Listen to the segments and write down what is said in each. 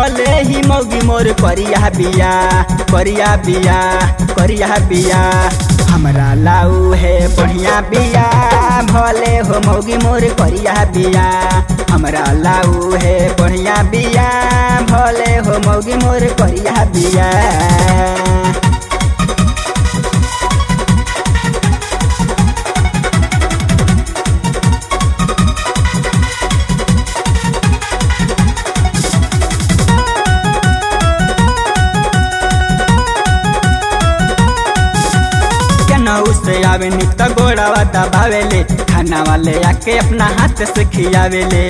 भले ही मौगी मोर करिया बिया करिया बिया करिया बिया हमरा लाऊ है बढ़िया बिया भले हो मौगी मोर करिया बिया हमरा लाऊ है बढ़िया बिया भले हो मौगी मोर करिया बिया केनाऊ से आवे नित गोड़ावा दबावेले खाना वाले आके अपना हाथ से खियावेले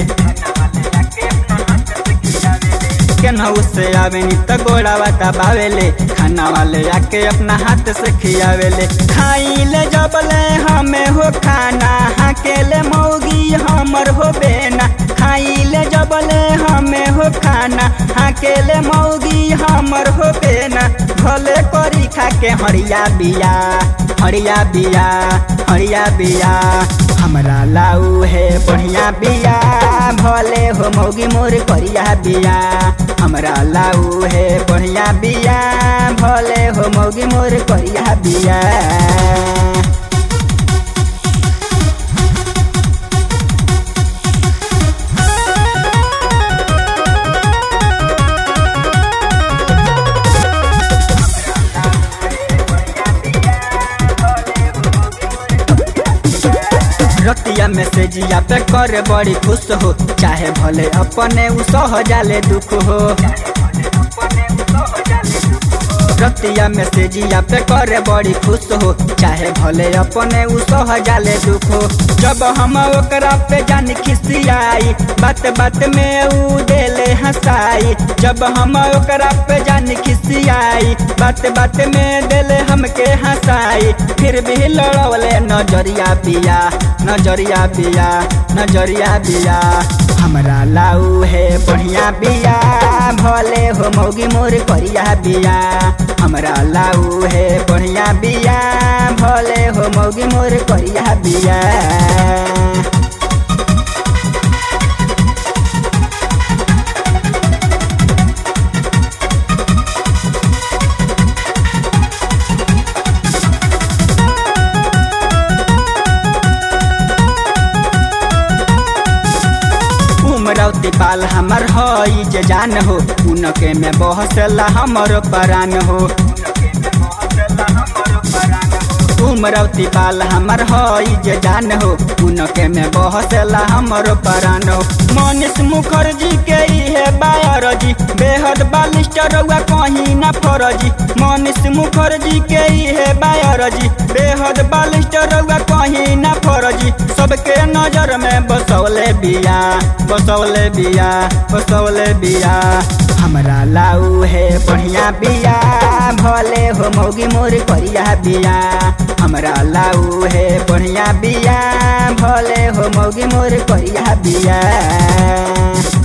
केनाऊ से आवे नित गोड़ावा दबावेले खाना वाले आके अपना हाथ से खियावेले खाइले जबले हमें हो खाना हाकेले मौगी हमर हो बेना खाइले जबले हमें हो खाना हाकेले मौगी हमर हो बेना भले करी खा के हरिया बिया हरिया बिया हरिया बिया हमरा लाऊ है बढ़िया बिया भले हो मौगी मोर करिया बिया हमरा लाऊ है बढ़िया बिया भले हो मौगी मोर करिया बिया रतिया मैसेजिया पे कर बड़ी खुश हो चाहे भले अपने उ सह जाले दुख हो रतिया मैसेजिया पे कर बड़ी खुश हो चाहे भले अपने उ सह जाले दुख हो जब हम ओकरा पे जान खिसियाई बात बात में उ देले हंसाई जब हम ओकरा पे जान खिसियाई बात बात में देले हमके हंसाई फिर भी लड़वले नजरिया बिया नजरिया बिया नजरिया बिया हमरा लाऊ है बढ़िया बिया भले हो मौगी मोर करिया बिया हमरा लाऊ है बढ़िया बिया भले हो मौगी मोर करिया बिया उमरौती पाल हमर हई जे जान हो उनके में बहसला हमर परान हो उमरौती पाल हमर हई जे जान हो उनके में बहसला हमर परान हो मनीष मुखर्जी के इहे बायरजी बेहद बालिस्टर रउआ कहीं ना फरजी मनीष मुखर्जी के इहे बायरजी बेहद बालिस्टर रउआ कहीं ना फरजी सबके नजर में बसौले बिया बसौले बिया बसौले बिया हमरा लाऊ है बढ़िया बिया भले हो मौगी मोर करिया बिया हमरा लाऊ है बढ़िया बिया भले हो मौगी मोर करिया बिया